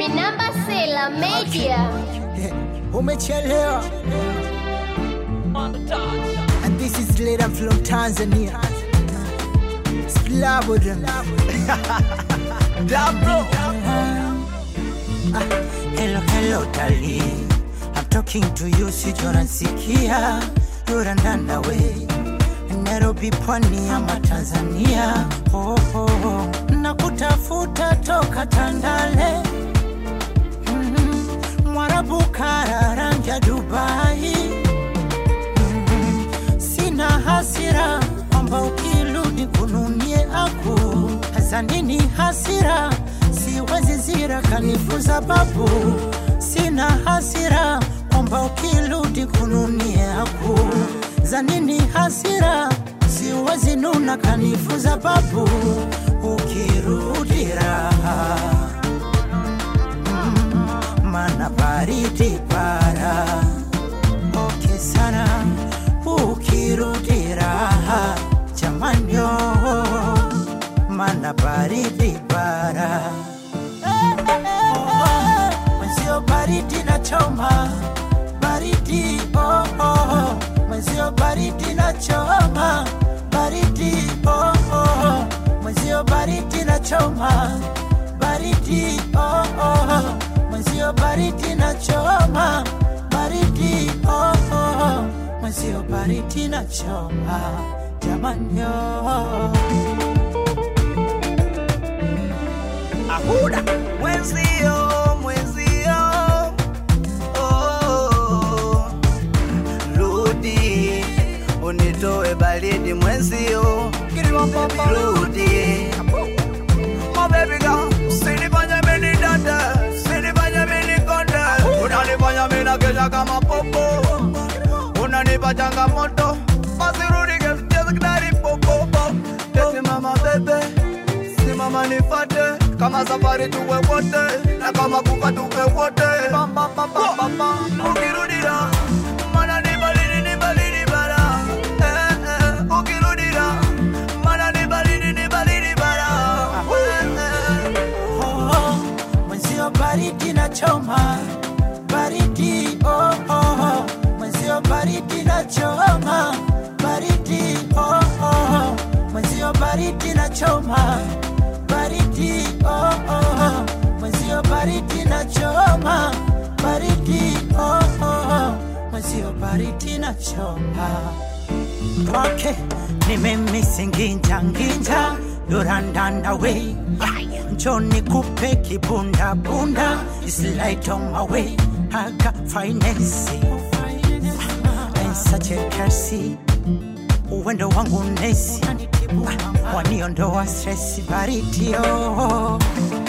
Minamba Sela Media. umechelewa and this is later from tanzania Slabodem. Ah, hello hello darling i'm talking to you sijonasikia yorandana we nairobi pwani ama tanzania oh, oh, oh. nakutafuta toka tandale mm, mwarabu kararanja dubai mm, sina hasira kwamba ukirudi kununie aku hasa nini hasira siwezi zira kanifunza babu sina hasira kwamba ukirudi kununie aku za nini hasira siwezi nuna kanifunza babu ukirudi raha mana baridi para oke sana ukirudi raha jamanyo mana baridi para mwenzio baridi na choma baridi oh, oh. mwenzio baridi na choma baridi oh, oh. mwenzio baridi na choma baridi oh, oh. mwenzio baridi na choma baridi oh, oh. mwenzio baridi na choma jamanyo Ahuda mwenzio mwenzio oh, rudi unitoe baridi mwenzio rudi My baby girl, usinifanye mimi dada, usinifanye mimi konde, unanifanya mimi nakesha kama popo, unanipa changamoto, basi rudi kecheza kidari popo, eti mama bebe simama nifate kama safari tuwe wote na kama kufa tuwe wote Bam, bam, bam, bam, bam, bam. ukirudia mana ni baridi ni baridi bara eh, eh. ukirudia mana ni baridi ni baridi bara eh, eh. oh, mwenzio baridi na choma baridi oh, oh, mwenzio baridi na choma baridi oh, oh, mwenzio baridi na choma baridi oh, oh, mwenzio baridi na choma baridi oh, oh, mwenzio baridi na choma kwake nimemisinginjanginja yorandanda we njoni kupe kibundabunda islaitomawe haka finesi ensachekasi uwendo wangu nesi waniondoa stresi baritio